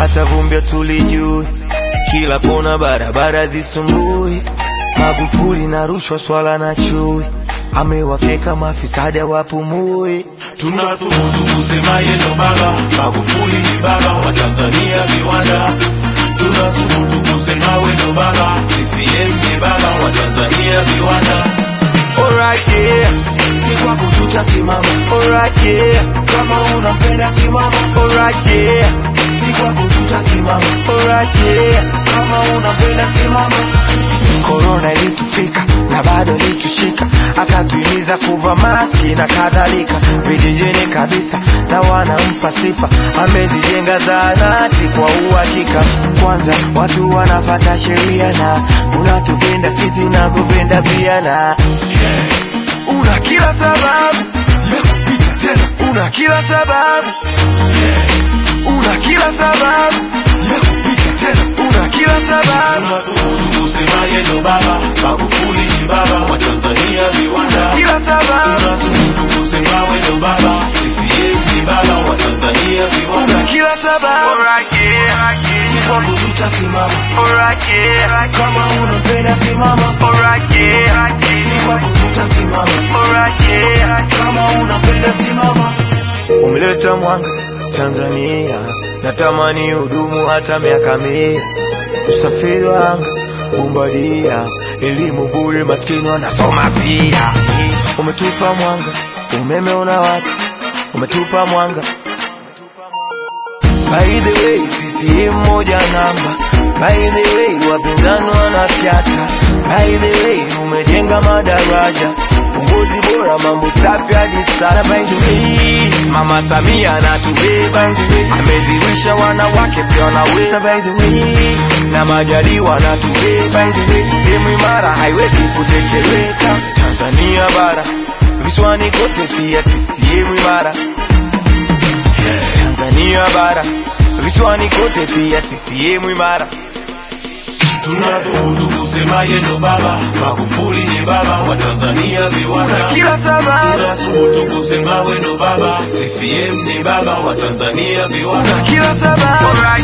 hata vumbi tulijui, kila kona barabara zisumbui, Magufuli na rushwa, swala na chui, amewafyeka mafisadi wapumui. Tunathubutu kusema yeye ndo baba, Magufuli ni baba wa Tanzania viwanda. Tunathubutu kusema wewe ndo baba, CCM ni baba wa Tanzania viwanda. Alright, yeah. Si kwako tutasimama. Alright, yeah. Kama unampenda simama. Alright, yeah. Si kwako tutasimama. Alright, yeah. Kama unampenda simama. Korona ilitufika na bado ilitushika, akatuhimiza kuvaa maski na kadhalika, vijijini kabisa na wanampa sifa, amezijenga zahanati kwa uhakika. Kwanza watu wanafata sheria na unatupenda sisi tunakupenda pia na una kila sababu ya kupita tena, una kila sababu una kila sababu ya kupita tena, una kila sababu Tunathubutu kusema yeye ndo baba, Magufuli ni baba wa Tanzania viwanda. kila sababu Tunathubutu kusema wewe ndo baba, CCM ni baba wa Tanzania viwanda. una kila sababu si kwako tutasimama kama unampenda simama si kwako tutasimama kama unampenda simama umeleta mwanga Tanzania natamani hudumu hata miaka mia usafiri wa anga bombadia elimu bure maskini wanasoma pia umetupa mwanga umeme una watu umetupa mwanga By the way, CCM moja namba. By the way, wapinzani wanafyata. By the way, umejenga madaraja, uongozi bora, mambo safi hadi sana. By the way, Mama Samia anatubeba, ameziwisha wanawake pia wanaweza. By the way, na Majaliwa anatubeba. By the way, CCM imara haiwezi kutetereka. Tanzania bara, visiwani kote pia CCM imara. Tanzania bara, visiwani kote pia CCM imara. Tunathubutu kusema yeye ndo baba, Magufuli ni baba wa Tanzania viwanda. Kila sababu, Tunathubutu kusema wewe ndo baba, CCM ni baba wa Tanzania viwanda. kila sababu,